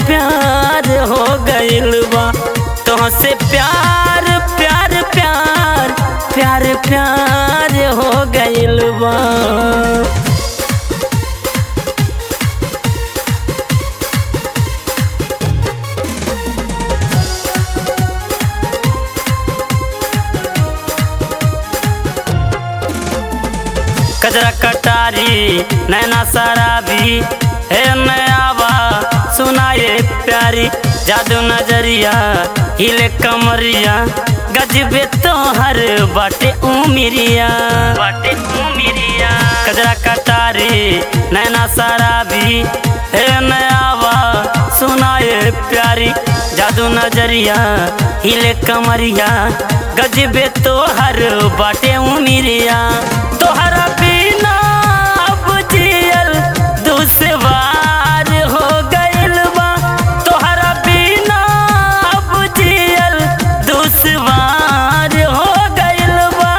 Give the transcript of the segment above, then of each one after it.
प्यार हो गइल बा तुहसे प्यार प्यार प्यार प्यार प्यार हो गइल बा कजरा कटारी नैना शराबी हे नयावा सुनाए प्यारी जादू नजरिया हिले कमरिया गजबे तोहर बाटे उमिरिया बाटे उमिरिया कजरा कटारी नैना शराबी हे नयावा सुनाए प्यारी जादू नजरिया हिले कमरिया गजबे तोहर बाटे उमिरिया तोहरा बिना अब जियल दुश्वार हो गइल बा तोहरा बिना अब जियल दुश्वार हो गइल बा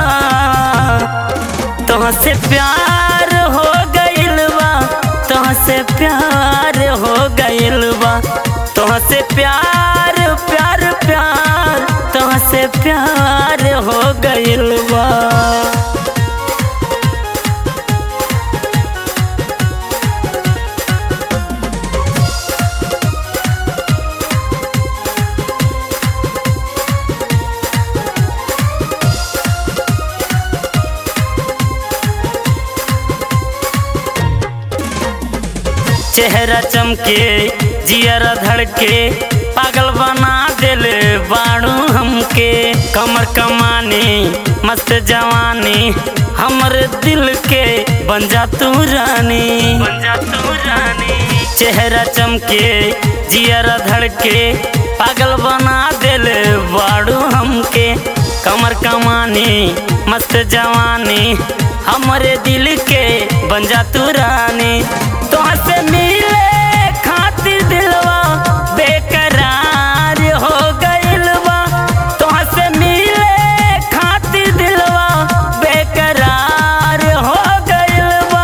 तुहसे प्यार हो गइल बा तुहसे प्यार हो गइल बा तुहसे प्यार प्यार प्यार तुहसे प्यार हो गइल बा चेहरा चमके जियरा धड़के पागल बना दिल बाड़ू हमके कमर कमानी मस्त जवानी हमर दिल के बन जा तू रानी बन जा तू रानी चेहरा चमके जियरा धड़के पागल बना दिल बाड़ू हमके कमर कमानी मस्त जवानी हमरे दिल के बन जा तू रानी तोहर से मिले खातिर दिलवा बेकरार हो गइल बा तोहर से मिले खातिर दिलवा बेकरार हो गइल बा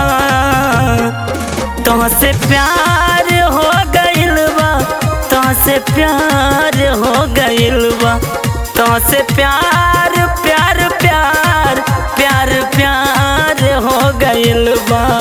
तुहसे प्यार हो गइल बा तुहसे प्यार हो गइल बा तुहसे प्यार प्यार प्यार प्यार प्यार हो गइल बा